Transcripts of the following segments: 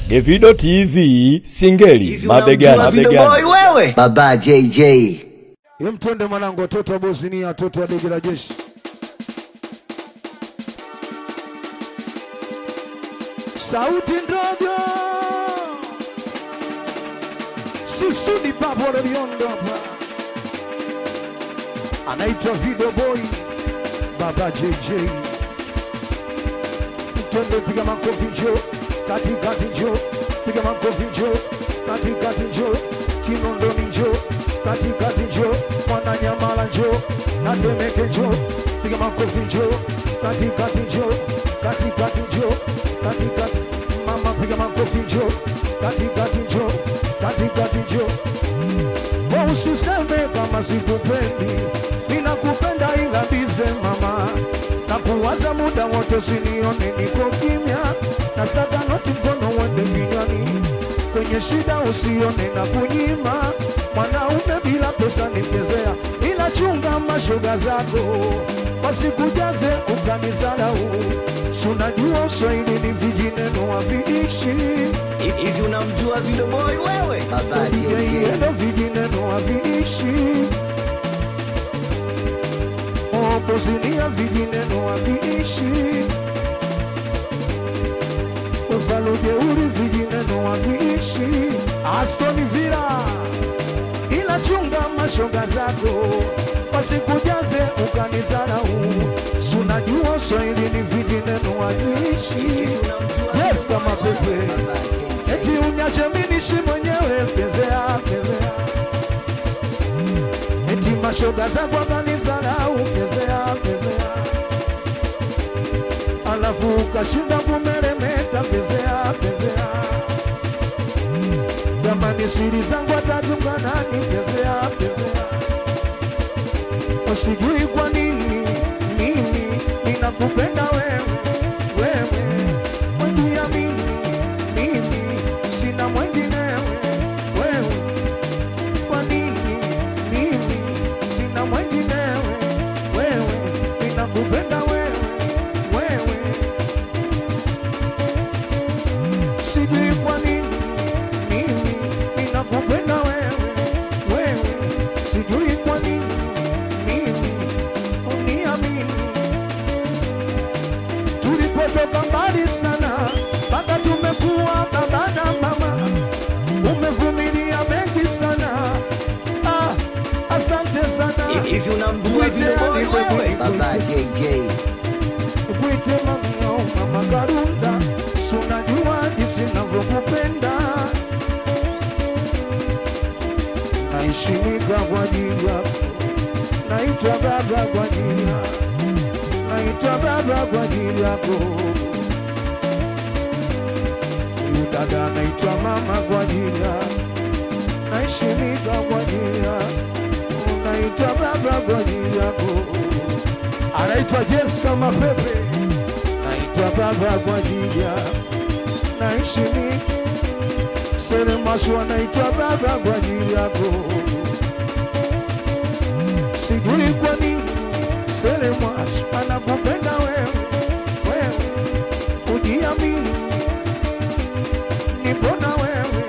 Evido TV Singeli mabegani mabegani. wewe baba JJ Ye mtende mwanangu, watoto wa Bosnia, watoto wa dege la jeshi. Sauti ndogo sisudi papo wanaliondo hapa, anaitwa Video Boy baba JJ. Mtende piga makofi njo katikati njo piga makofi njo katikati njo Kinondoni njo katikati njo Mwananyamala njo na Temeke njo piga makofi njo katikati njo katikati njo katikati mama piga makofi njo katikati njo katikati njo Wewe usiseme kama sikupendi, ninakupenda ila bize mama, na kuwaza muda wote, sinione niko kimya, na saka noti mkono uende kinywani, kwenye shida usione na kunyima, mwanaume bila pesa ni mchezea, ila chunga mashoga zako wasikujaze ukanizarau, si unajua Uswahili ni vijineno haviishi hivi unamjua Video Boy wewe baba JJ Ndo vijineno haviishi Bosnia vijineno haviishi Ufalujeuri vijineno haviishi Aston Villa ila chunga mashoga zako wasikujaze ukanizarau sunajua Swahili ni vijineno haviishi Yes, kama pepe eti unyache minishi mwenyewe pezea pezea eti mashoga zangu akanizarau pezea pezea alafu ukashinda kumeremeta pezea pezea jamani siri zangu atatunga nani pezea pezea usijui kwa nini mimi ninakupenda wewe wewe mwendia mimi mimi sina mwenginewe wewe kwa nini mimi sina mwenginewe wewe ninakupenda wewe wewe sijui kwa nini mimi ninakupenda wewe wewe sijui kwa nini mimi uniamini tulipotoka mbali sana mpaka tumekuwa baba na mama umevumilia mengi sana ah, asante sana hivi unamjua Video Boy wewe baba JJ Kwite mamio mama Karunda, sunajua jinsi navyokupenda, naishimika kwa ajili yako, naitwa baba kwa ajili yako, naitwa baba kwa ajili yako. Huyu dada naitwa mama kwa ajili yako, naishimika kwa ajili yako, naitwa baba kwa ajili yako anaitwa Jessica Mapepe, naitwa baba kwa ajili ya naishi ni Selemashu, anaitwa baba kwa ajili yako. Sijui kwa nini Selemashu anakupenda wewe, wewe ujiamini, nipona wewe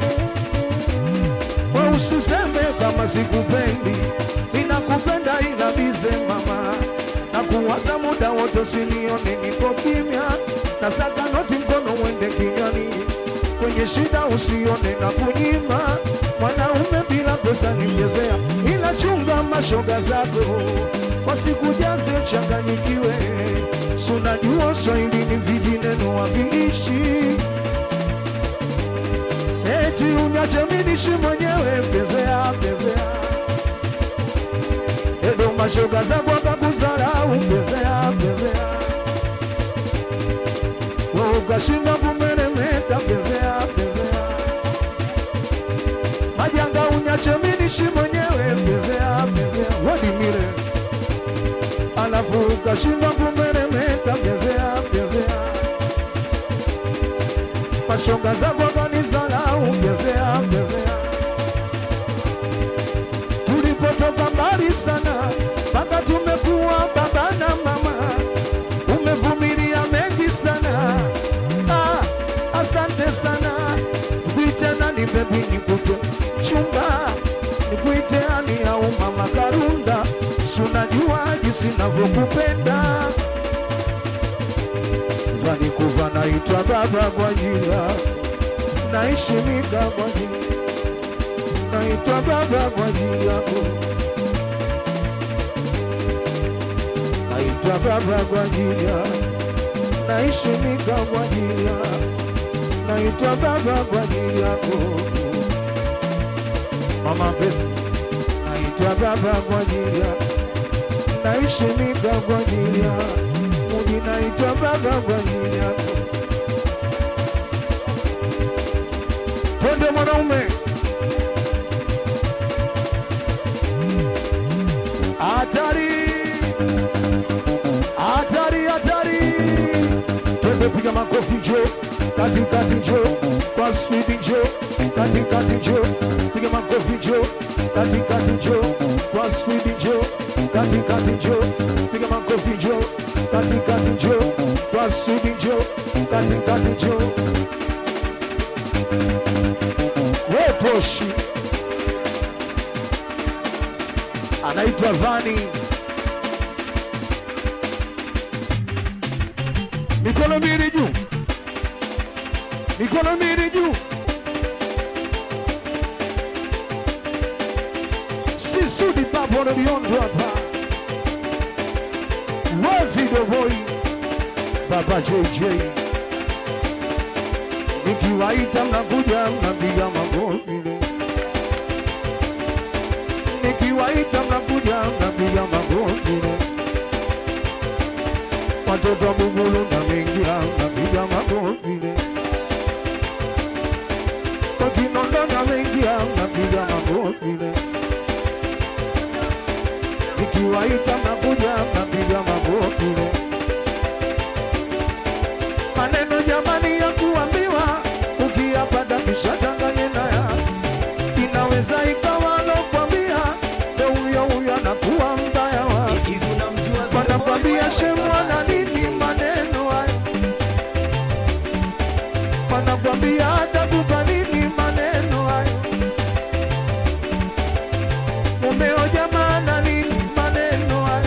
we usiseme kama sikupendi, ninakupenda ila bize mama, na kuwaza muda wote, sinione niko kimya, na saka noti mkono uende kinywani, kwenye shida usione na kunyima, mwanaume bila pesa ni mchezea, ila chunga mashoga zako wasikujaze changanyikiwe, sunajua Swahili ni vijineno haviishi eti unyache minishi mwenyewe pezea pezea edo mashoga zako akakuzarau pezea pezea we ukashinda kumeremeta pezea pezea majanga unyache minishi mwenyewe pezea pezea wadimire alafu ukashinda kumeremeta pezea pezea mashoga zako kanizarau pezea pezea tulipotoka mbali sana mpaka tumekuwa baba na mama umevumilia mengi sana ah, asante sana nakupenda vani kuva naitwa baba kwa jina naheshimika kwa jina naitwa baba kwa ajili yako naitwa baba kwa ajili ya naheshimika kwa ajili ya naitwa baba kwa ajili yako mama Besi naitwa baba kwa ajili ya naheshimika kwa ajili ya Mudi naitwa baba kwa ajili yako twende mwanaume hatari hatari hatari twende piga makofi njo katikati njo kwa spidi njo katikati njo piga makofi njo katikati njo kwa spidi njo katikati njo piga makofi njo katikati njo kwa spidi njo katikati njo wetoshi anaitwa Vani. Mikono mbili juu, mikono mbili juu. Sisudi babo na biondo hapa, we video boy, baba JJ, nikiwaita mnakuja mnapiga magoti nikiwaita mnakuja mnapiga magoti, watoto wa Bugulu na mengia mnapiga magoti, wakinondo na mengia mnapiga magoti, nikiwaita mnakuja mnapiga magoti. Maneno jamani ya kuambiwa, ukiyapata kisha changanye na yako inaweza ikawa alokwambia ndo huyo huyo anakuwa mbaya wa Hivi unamjua Video Boy wanakwambia wewe? shemwa na Baba nini JJ. maneno hayo wanakwambia atakupa nini maneno hayo mumeo jamaa na nini maneno hayo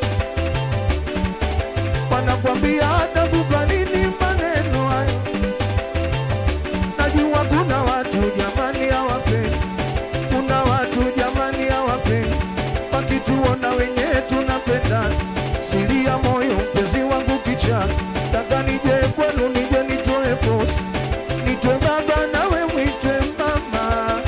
wanakwambia atakupa nini maneno hayo najua kuna watu jamani hawapendi kuna watu jamani hawapendi wakituona wenyewe tunapendana siri ya moyo mpenzi wangu kichana taka nije kwenu nije nitoe posi nitwe baba nawe mwitwe mama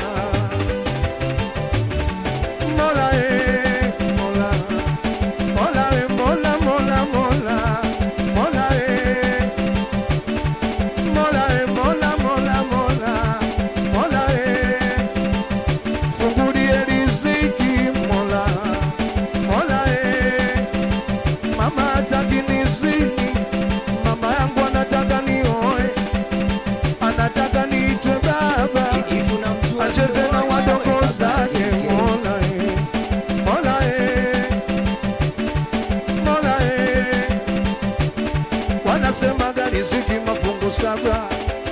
mola e mola mola e mola mola mola mola e mola e mola mola mola mola e fungulie riziki mola mola e mama hataki nizini mama yangu anataka nioe anataka niitwe baba Hivi unamjua acheze Video na Boy wadogo wewe? Baba zake JJ. mola e mola e mola e wanasemaga riziki mafungu saba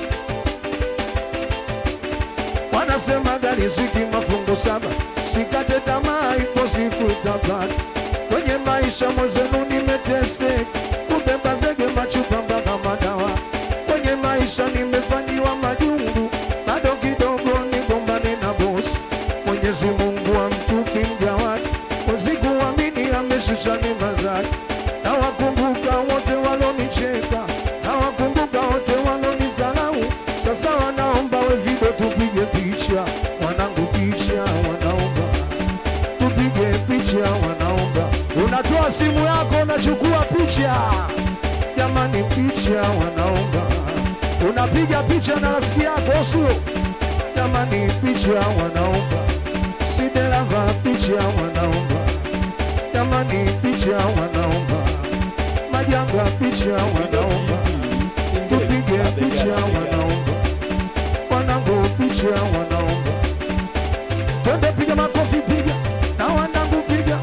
wanasemaga riziki mafungu saba sikate tamaa ipo siku utapata kwenye maisha mwenzenu nimeteseka kubeba zege machupa mpaka madawa kwenye maisha nimefanyiwa majungu bado kidogo nigombane na bosi mwenyezi mungu amtupi mja wake wazikuamini ameshusha neema zake nawakumbuka wote walonicheka nawakumbuka wote walonizalau sasa wanaomba we video tupige picha wanangu picha wanaomba tupige picha wanaomba unatoa simu yako unachukua picha jamani picha wanaomba unapiga picha na rafiki yako sio jamani picha wanaomba sidelava picha wanaomba jamani picha wanaomba majanga picha wanaomba tupige picha wanaomba wanangu picha wanaomba twende piga makofi piga na wanangu piga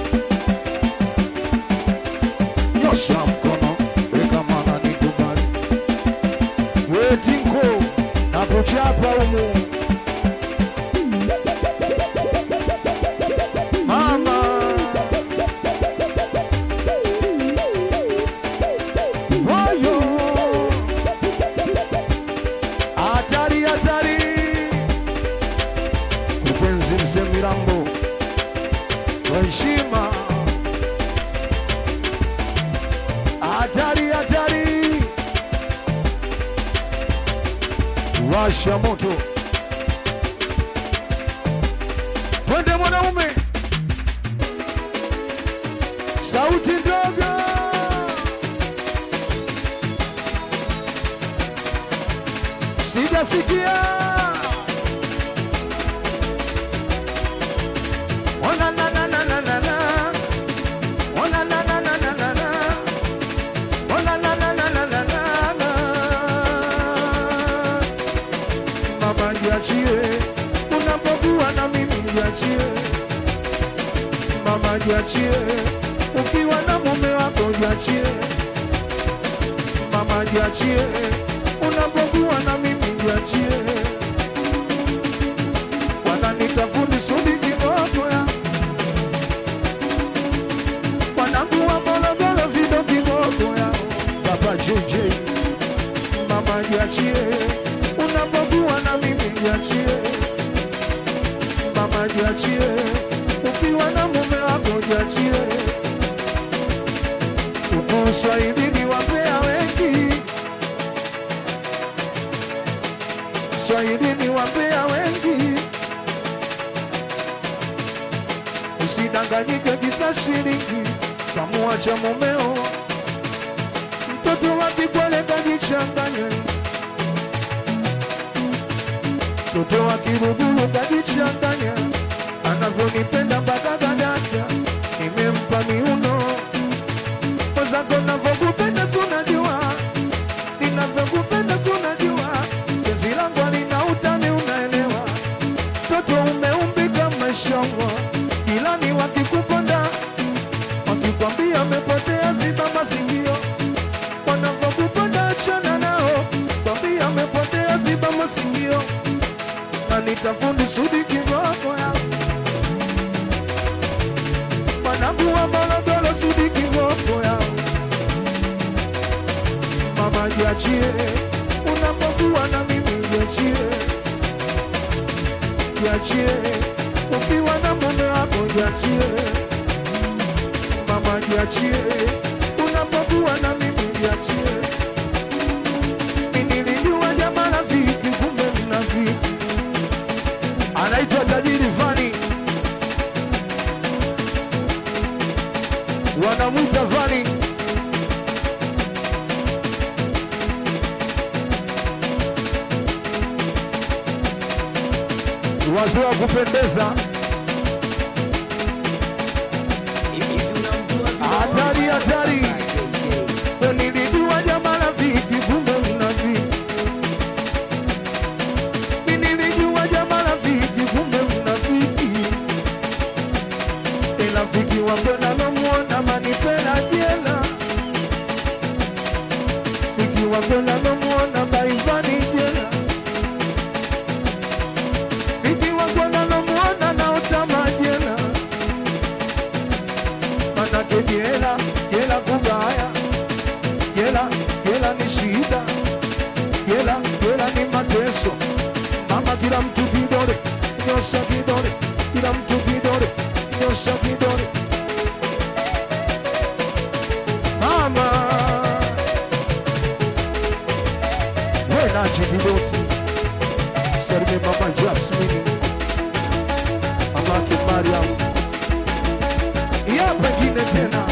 nyosha mkono weka mana nikubali wetinko na kuchapa umu mama hatari hatari, washa moto, twende mwanaume, sauti ndogo, sijasikia Ona na na na na na na. Ona na na na na na na. Ona na na na na na na na. Mama jiachie, unapokuwa na mimi jiachie. Mama jiachie, ukiwa na mume wako jiachie. Mama jiachie, unapokuwa na mimi jiachie. Wananita fundi sudi kiboko ya wanangu wa Morogoro vido kiboko ya Papa JJ Mama jiachie unapokuwa na mimi jiachie Mama jiachie ukiwa na mume wako jiachie Uko Swahilini wapea wengi Swahilini wapea wengi Usidanganyike kisa shilingi kamuacha mumeo, mtoto wa kipole kajichanganye, mtoto wa kiruguru kajichanganye, anavyonipenda mpaka kadata, nimempa miuno mwenzako, navyokupenda sunajua, ninavyokupenda sunajua, penzi langu halina utani, unaelewa mtoto umeumbika mashallah, ila ni wakikuponda wakikwambia amepotea, ziba masikio. Wanavyokuponda achana nao, kwambia amepotea, ziba masikio. Na nitafundi sudi kiboko ya mwanangu wa Morogoro, sudi kiboko ya mama, jiachie unapokuwa na mimi, jiachie jiachie ukiwa na mume wako jiachie mama jiachie unapokuwa na mimi jiachie nilijua jamaa rafiki kumbe mnafiki anaitwa tajiri fani wanamwita fani wazee wa kupendeza Hivi unamjua Vidoboi? Hatari, hatari. Baba JJ. nilijua jamaa rafiki kumbe mnafiki nilijua jamaa rafiki kumbe mnafiki rafiki wangu nalomwona manipela jela rafiki wangu nalomwona baivani jela rafiki wangu nalomwona naotama jela manake jela jela kubaya jela jela ni shida jela jela ni mateso mama kila mtu kidole nyosha kidole kila mtu kidole nyosha kidole mama wenachi kidosi salime mama jasmini mamake mariam ya pengine tena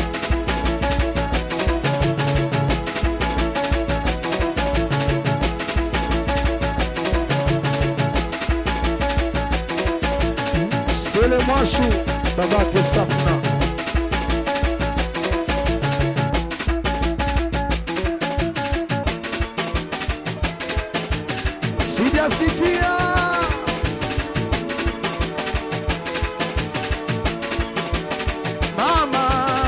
Sele Mwashu babake Safna sijasikia mama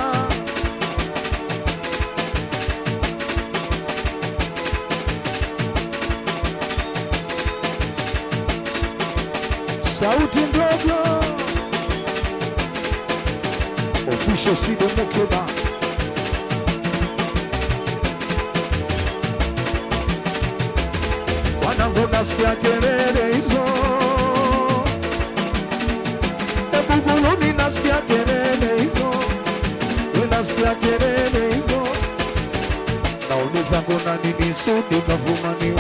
sauti ndogo official Sido Mukeba wanangu nasikia kelele hizo ebuguluni nasikia kelele hizo we nasikia kelele hizo nauliza mbona nini Sudi kafumaniwa,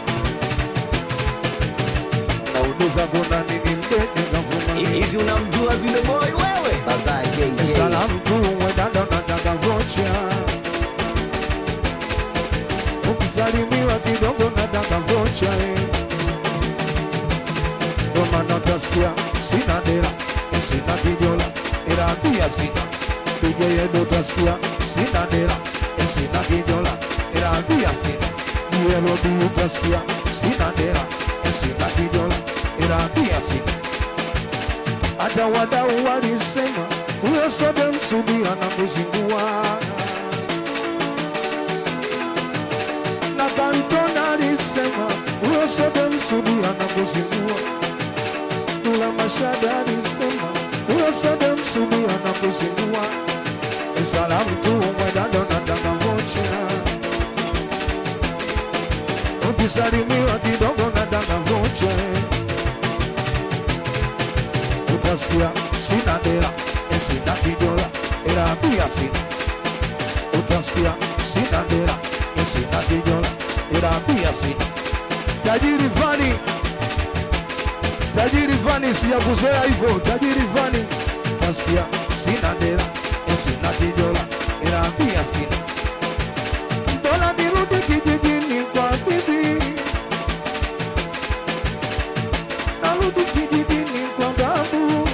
nauliza mbona nini Mdende kafumaniwa. Hivi unamjua vile boy wewe? Baba JJ. Salamu tu mwendanda nataka vocha, ukisalimiwa kidogo nataka vocha eh. Ndo maana utasikia sina dera, sina kijola, ila pia sina DJ yedo, utasikia sina dera, sina kijola, ila pia sina Yelodi, utasikia sina dera, sina kijola, ila pia sina hata wadau walisema huyo soda msudi anakuzingua, na Kantona alisema huyo soda msudi anakuzingua, Dula Mashada alisema huyo soda msudi anakuzingua. Salamu tu mwendado nataka vocha, ukisalimiwa kidogo nataka vocha utasikia sina dera, sina kidola, ila pia sina. Utasikia sina dera, sina kidola, ila pia sina. Tajiri Vani, tajiri Vani, sijakuzoea hivyo. Tajiri Vani, utasikia sina dera, sina kidola, ila pia sina. Dola nirudi kijijini kwa bibi narudi kijijini kwa babu.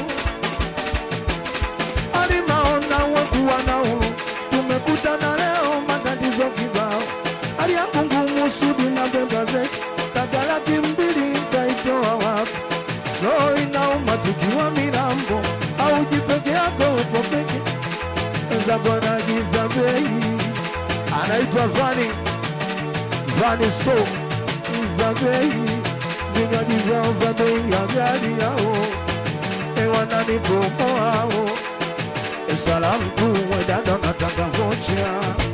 Alimaona wakuwa na huru, tumekutana leo matatizo kibao. Hali yangu ngumu, Sudi na beba zetu, kaka laki mbili taitoa wapi? Roho inauma tukiwa milambo, au jipeke yako upo peke zako na giza bei. Anaitwa Vani Vani Store za bei vinywaji vyao vya bei ya gari yao ewananibomoao salamu tu wedada nataka vocha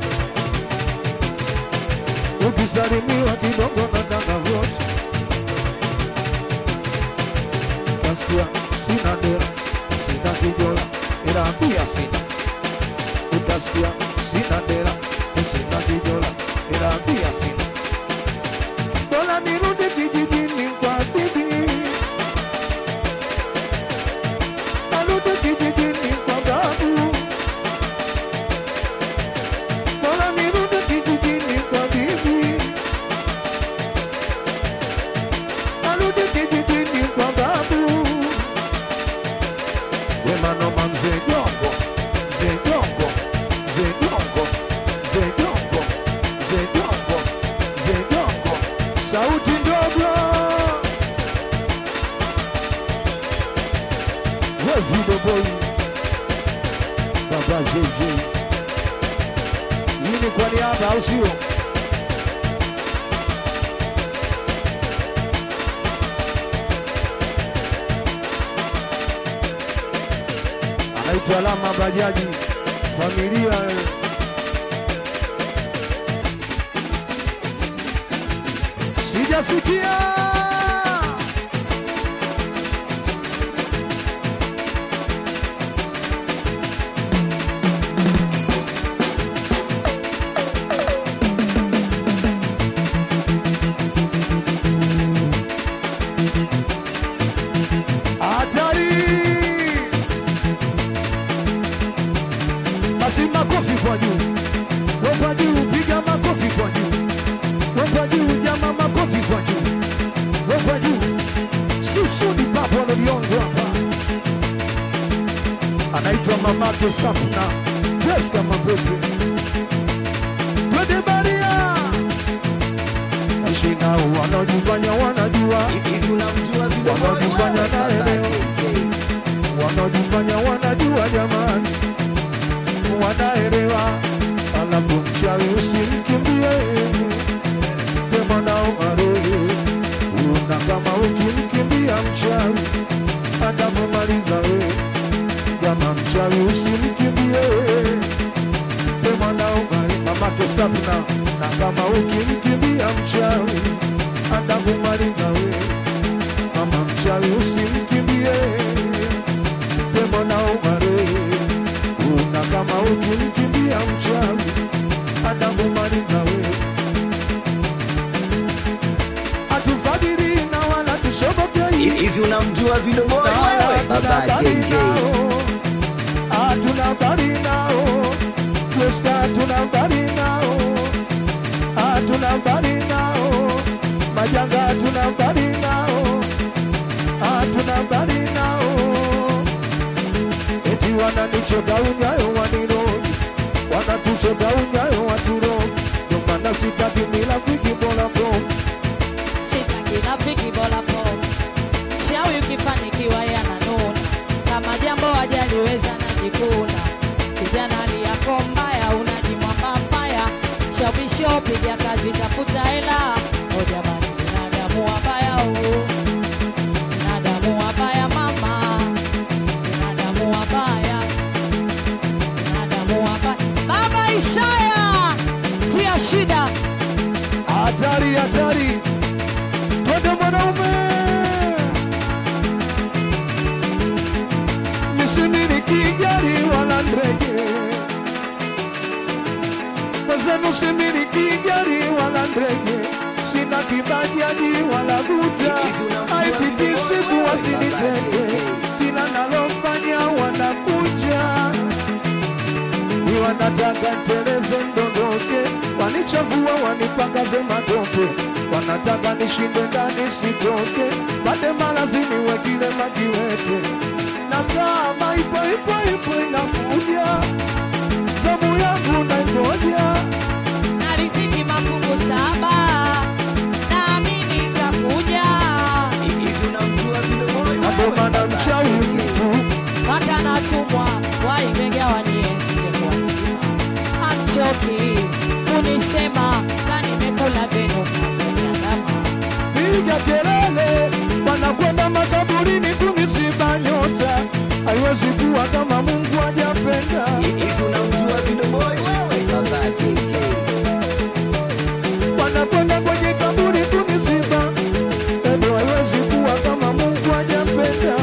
ukisalimiwa kidogo nataka vocha kasikia sina dera sina kijola ila pia sina utasikia sina dera sina kijola ila pia sina Bora nirudi kijijini kwa bibi, narudi kijijini kwa babu. Bora nirudi kijijini kwa bibi, narudi kijijini kwa babu. Wema noma mzee Jongo, mzee Jongo, mzee Jongo, mzee Jongo, mzee Jongo, mzee Jongo, sauti ndogo. We video boy, baba JJ, hii ni kwa niaba au sio? anaitwa Lama Bajaji, familia eh. sijasikia hatari. Basi makofi kwa juu, we kwa juu, piga makofi kwa juu, we kwa juu, jama makofi kwa juu, we kwa juu. Sisi ni baba wanaliongo hapa, anaitwa mamake Safna Jessica Mapepe, twende Baria ashina wanaojifanya wanajua Hivi unamjua vile boy Wanaojifanya wewe? Baba naelewa. JJ. wanaojifanya wanajua jamani, wanaelewa. Alafu mchawi usimkimbie, sema nao mare una kama ukimkimbia mchawi atakumaliza we. Kama mchawi usimkimbie, sema nao mare mamake Sabna, na kama ukimkimbia mchawi atakumaliza we. Mama mchawi usimkimbie tembo na umare una kama ukimkimbia mchawi atakumaliza we unamjua vidoboi wewe baba JJ hatuna habari nao Tuska hatuna habari nao hatuna habari nao majanga hatuna habari nao hatuna habari nao eti wananichota unyayo wanirodi wanatuchota unyayo waturo ndio maana sitaki mila kwiki bora bro sitaki rafiki bora po shawi ukifanikiwa yananuna kama jambo hajaliweza najikuna kijana hali yako mbaya unajimwamba mbaya shawisho piga kazi tafuta hela o jamani binadamu wabaya huu binadamu wabaya mama binadamu wabaya binadamu wabaya baba Isaya tia shida hatari hatari twende mwanaume nisimiliki gari wala ndege mwenzenu similiki gari wala ndege sina kibajaji wala guta haipiti siku wasinitege kila nalofanya wanakuja ni wanataka nteleze ndondoke, wanichagua wanipakaze matope, wanataka nishinde ndani sitoke, pate malazini wekile majiwete na kama ipo ipo ipo inakuja zamu yangu naingoja na riziki mafungu saba naamini itakuja hivi unamjua vidoboi na ndo wewe maana baba mchawi JJ mtu mpaka natumwa waimegawanyie singekuwa nzima amchoki kunisema na nimekula venu kakonyandama piga kelele, wanakwenda makaburini kumisiba nyota, haiwezi kuwa kama Mungu hajapenda. hivi unamjua vidoboi wewe baba JJ wanakwenda kwenye kaburi kunisiba, endo haiwezi kuwa kama Mungu hajapenda.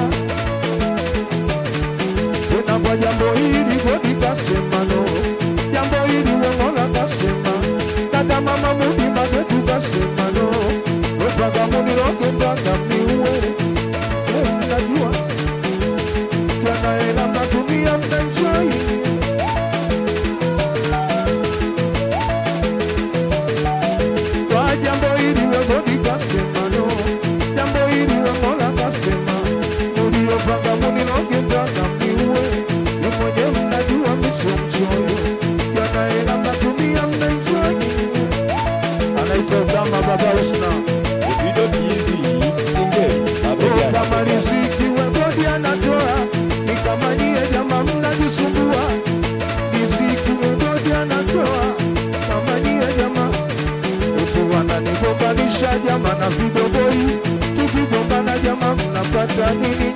Tena kwa jambo hili godi kasema no, jambo hili Weng'ola kasema, dada mama Mudi Magetu kasema no, mpaka muniroge mpaka mniue. Eh, Mnajua kiana hela mnatumia mnaenjoy kwa jambo hili wegodi kasema no, jambo hili wemola kasema, muliopanga muniloge mpaka mniue, ni mwenye mnajua miso mchoyo, yanahela mnatumia mnaenjoy. Anaitwa kama baba Usna, Davido TV Singeli mabegani kama riziki wegodi anatoa, ni kama nyie jama mnajisumbua, riziki wegodi anatoa, kama nyie jama Watu wananigombanisha jama na vidoboi, tukigombana jama mnapata nini?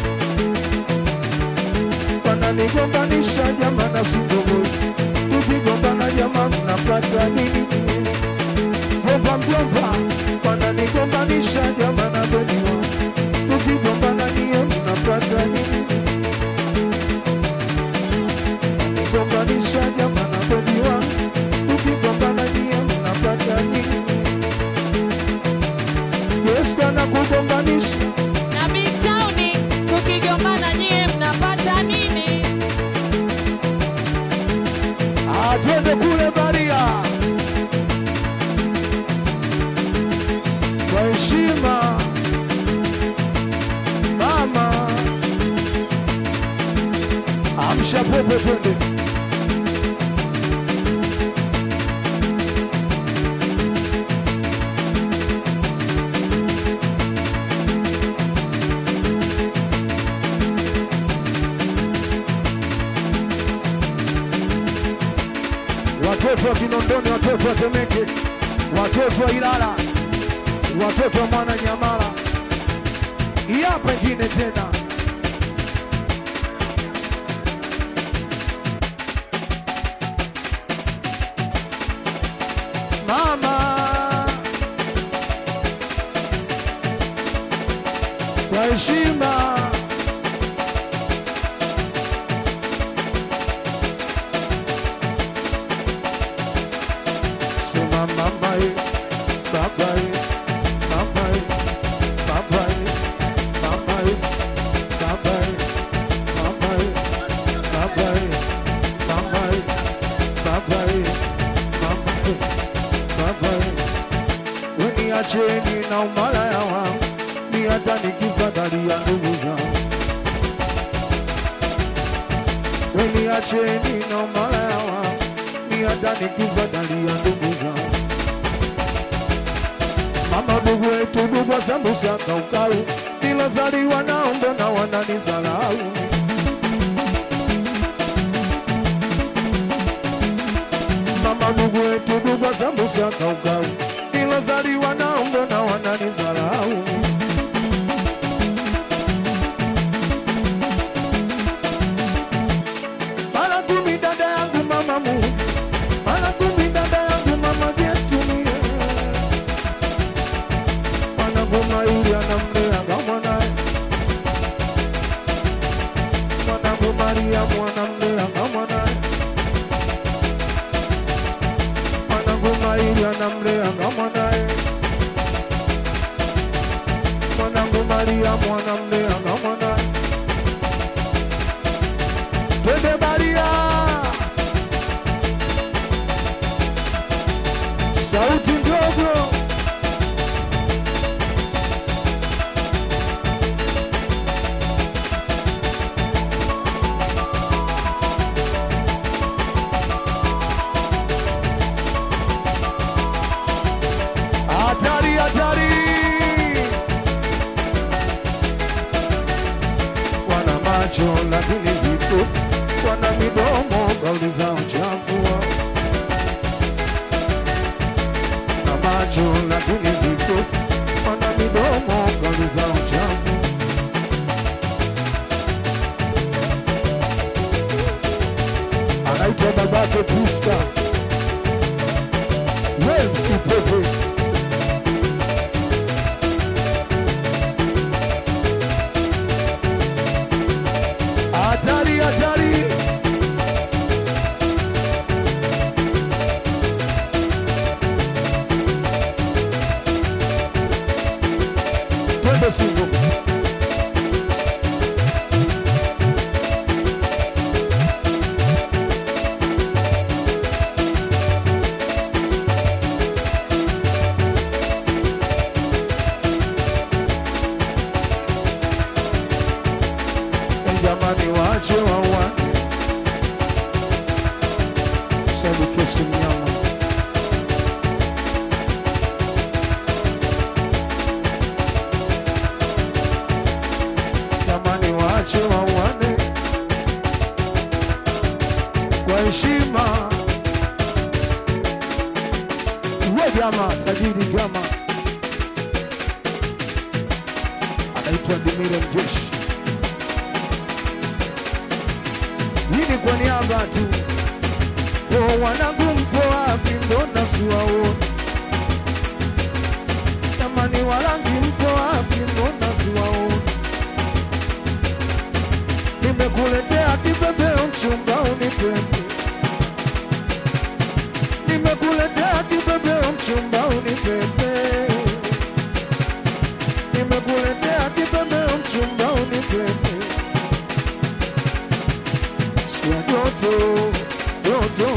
Wananigombanisha jama na vidoboi, tukigombana jama mnapata nini? Gomba mgomba, wananigombanisha jama na beniwa, tukigombana niye mnapata nini? Wananigombanisha jama na beniwa, tukigombana niye mnapata nini? Yesu anakugombanisha na mitauni tukigombana nyie mnapata nini atwende kule Baria kwa heshima. Mama amsha popo, twende watoto wa Kinondoni, watoto wa Temeke, watoto wa Ilala, watoto wa Mwananyamala. Hii hapa ingine tena mama kwa heshima sema mama ye, baba ye, mama ye, baba ye, mama ye, Weniacheni na umalaya wangu, ni hata nikifadhalia ndugu zangu. Weniacheni na umalaya wangu, ni hata nikifadhalia ndugu zangu. Mama ndugu wetu ndugu wa sambusa kaukau, nilozaliwa nao mbona wananizalau? Mama ndugu wetu ndugu wa sambusa kaukau, nilozaliwa nao mbona wananizalau? Mara kumi dada yangu mama mu, mara kumi dada yangu mama jetumie mwanangu yule anamlea kama mwanae, mwanangu Mariamu anamlea kama mwanae, mwanangu Maili anamlea kama mwanae, mwanangu Mariamu anamlea kama mwanae. Twende Maria, sauti ndogo Hatari, hatari! Wana macho lakini vipo, wana midomo kauli zao chafua. Wana macho lakini vipo, wana midomo kauli zao chafu. Anaitwa babake Krista, wewe msipepe Hatari, hatari. Twende Singo. Jamani, waache wauane, sabu kesi mnyama. Jamani, waache wauane kwa heshima. We jama tajiri jama anaitwa Dimire Mjeshi. Hii ni kwa niaba tu. Oh, wanangu mpo wapi? Mbona siwaoni? Jamani, warangi mpo wapi? Mbona siwaoni? Nimekuletea kipepeo mchumba unipepe, nimekuletea kipepeo mchumba unipepe, nimekuletea kipepeo mchumba unipepe Sikia joto joto,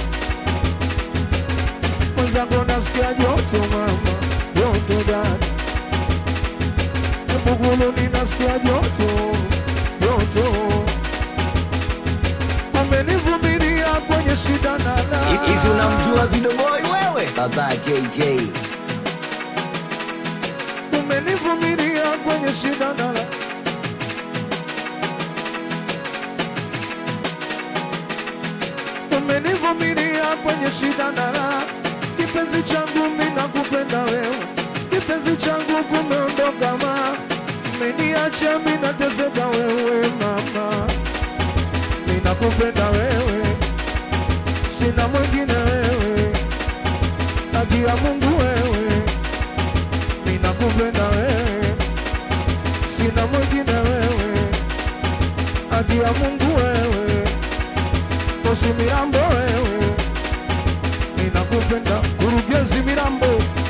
mwenzangu nasikia joto mama, joto dada, Mbugulu ninasikia joto joto, umenivumilia kwenye shida na raha. Hivi unamjua Vidoboi wewe? Baba JJ. umenivumilia kwenye shida na raha. umenivumilia kwenye shida na raha. Kipenzi changu mimi nakupenda wewe, kipenzi changu kumeondoka ma, umeniacha mimi nateseka wewe mama, mimi nakupenda wewe, sina mwingine wewe, haki ya Mungu wewe, mimi nakupenda wewe, sina mwingine wewe, haki ya Mungu wewe Kosi Mirambo wewe, ninakupenda kurugenzi Mirambo,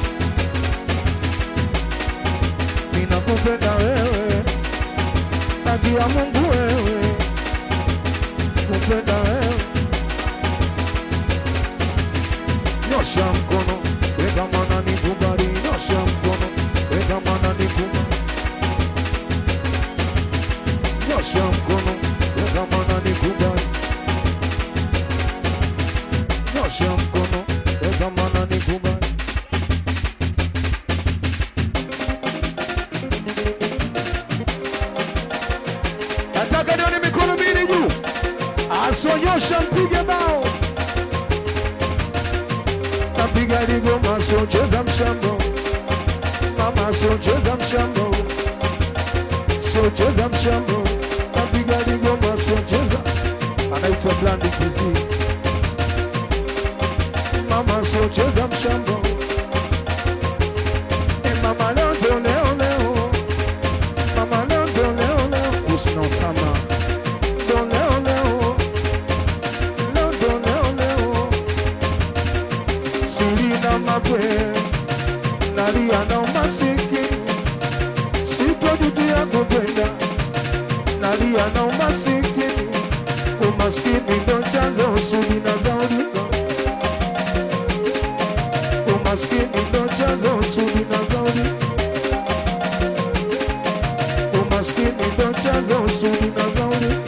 ninakupenda wewe, haki ya Mungu wewe, kupenda wewe, nyosha mkono, weka mwana nikubali, nyosha mkono napiga ligoma siocheza mshambo mama siocheza mshambo siocheza mshambo napiga ligoma siocheza anaitwa blandi kizi mama siocheza mshambo e mama leo ndio leo leo mama leo ndio leo leo usina kama ndio leo leo leo ndio leo leo silina mabwe nalia na umasikini sitojutia kupenda nalia na umasikini umaskini ndo chanzo usudi na zaulika umaskini ndo chanzo usudi na zaulika umaskini ndo chanzo usudi na zaulika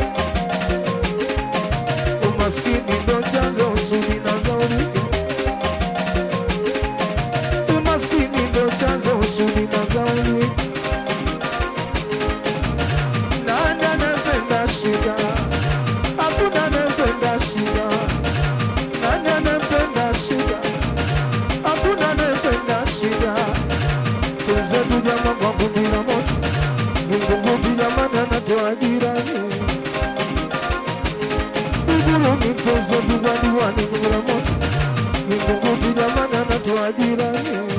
umaskini ndo chanzo usudi na zaulika umaskini ndo chanzo usudi na zaulika nani anapenda shida hakuna anayependa shida nani anapenda shida hakuna anayependa shida wenzetu jama kwa kumbila moto vingunguti jamani anatoa jirani Buguruni mtozo duwaniwani kungula moto vingunguti jamani anatoa jirani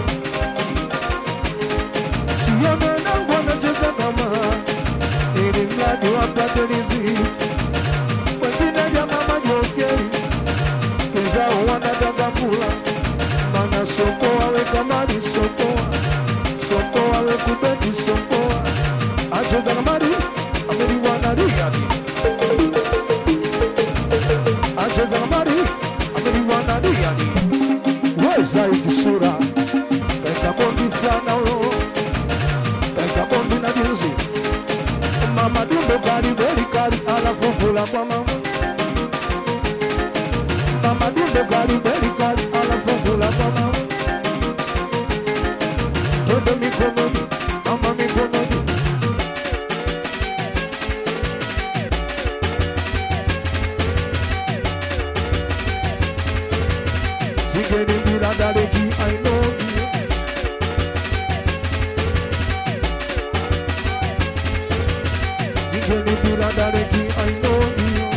sione nangu anacheza kama ili mradi wapate riziki wengine jamaa majokeri wenzao wanataka kula mana soko wawe kamari sokoa soko wawe kubeti sokoa acheza kamari ameliwanariadi acheza kamari ameliwanariadi weza ikisura kaika bondi fulana huyo kaika bondi na jinsi mama dumbo kari beri kari alafu kula kwa mama mama dumbo kari beri kari alafu kula kwa mama toto mikononi mama mikononi Zigeni bila dareki I know you Zigeni bila dareki I know you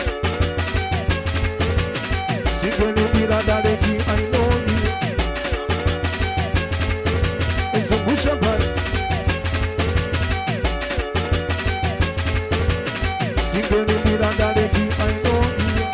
Zigeni bila dareki I know you Zungusha pale Zigeni bila dareki I know you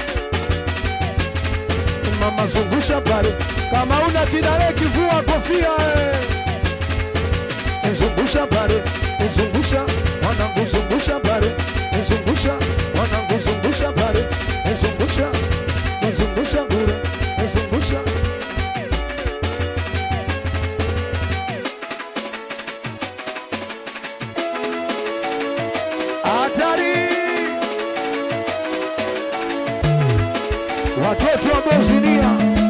Mama zungusha pale kama una kidareki vua kofia eh. Zungusha pale zungusha mwanangu zungusha pale zungusha mwanangu zungusha pale zungusha zungusha bure zungusha hatari watoto wa Bosnia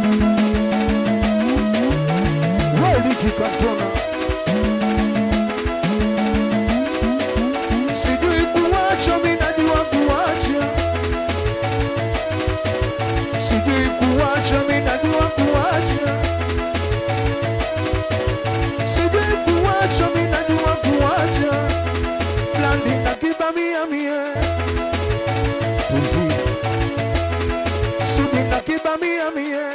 Weliki Kantona sijui kuwacha, mimi najua kuwacha, sijui kuwacha, mimi najua kuwacha, sijui kuwacha, mimi najua kuwacha, blandi na kibamia mie tuzi sudi na kibamia mie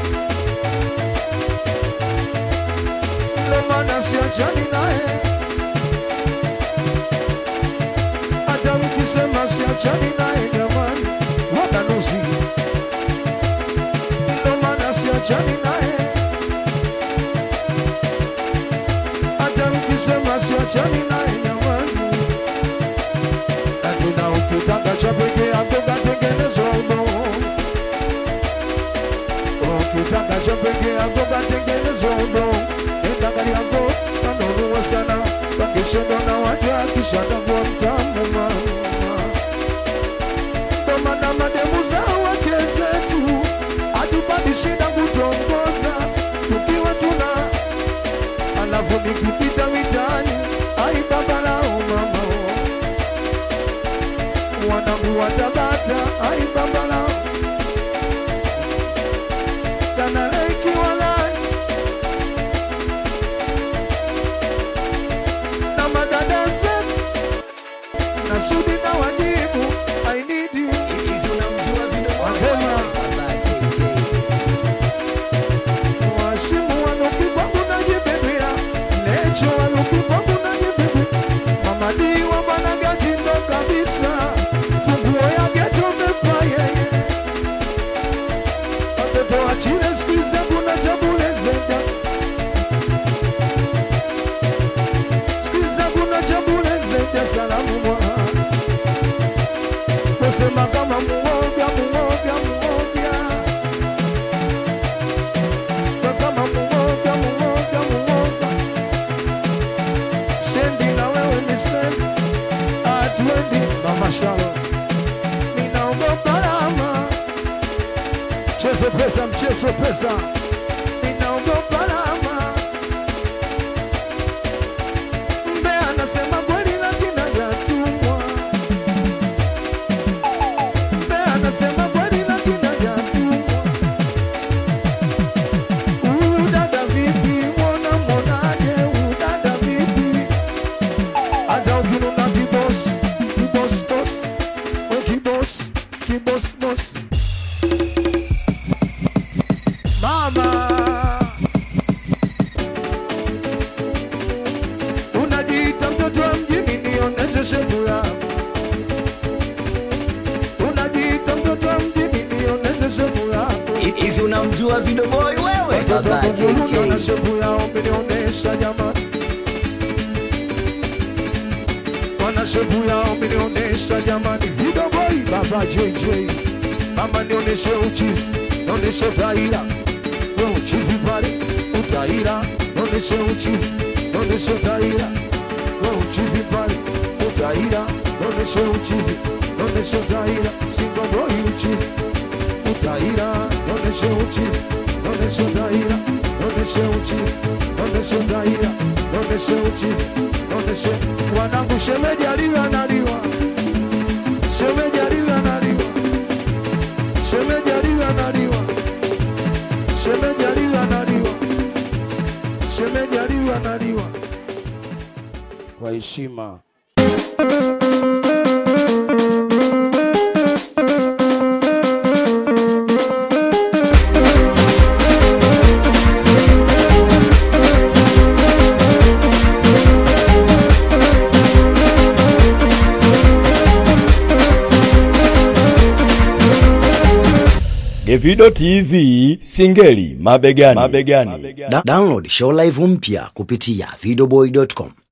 ndo maana siachani naye hata mkisema siachani naye jamani, watanuzi ndo maana siachani naye hata mkisema siachani naye jamani, lakini ukitaka cha peke yako katengenezwa udongo, ukitaka cha peke yako katengenezwa udongo, enda gari yako kanunua sana pakishondo na waja kisha takuwa mtamu mama ndo maana mademu za wake zetu hatupati shida kutongoza tukiwa tuna alafu nikipita mitaani ai baba lao mama wanangu watabata ai baba lao jana wachile sikiza kuna chabule zenda sikiza kuna chabule zenda salamu mwa kusema kama muoga muoga muoga kama muoga muoga muoga sendi na wewe ni sendi atwendi mama shalo ninaogopa lama mchezo pesa mchezo pesa ninaogopa lama mbe anasema kweli lakini hajatumwa mbe anasema kweli lakini hajatumwa huyu dada vipi mwona mwonaje huyu dada vipi hata ukinuna kibos kibos bos we kibos kibos bos mama unajiita mtoto wa mjini nioneshe shepu yako unajiita mtoto wa mjini nioneshe shepu yako hivi unamjua vidoboi wewe Watoto baba kuzungumza na JJ shepu yao mlionesha jamani, wana shepu yao mlionesha jamani, vidoboi baba JJ, mama nioneshe uchizi, nioneshe utaira, we uchizi pale utaira, nioneshe uchizi, nioneshe utaira, we uchizi pale utaira, nioneshe uchizi, nioneshe utaira, singoboi uchizi utaira, nioneshe uchizi, nioneshe utaira, nioneshe uchizi, nioneshe utaira, nioneshe uchizi, nioneshe wanangu, shemeji aliwe analiwa, shemeji aliwe analiwa, shemeji aliwe analiwa, shemeji aliwe analiwa, shemeji aliwe analiwa kwa heshima. Davido TV Singeli mabegani, mabegani. Da- download show live mpya kupitia videoboy.com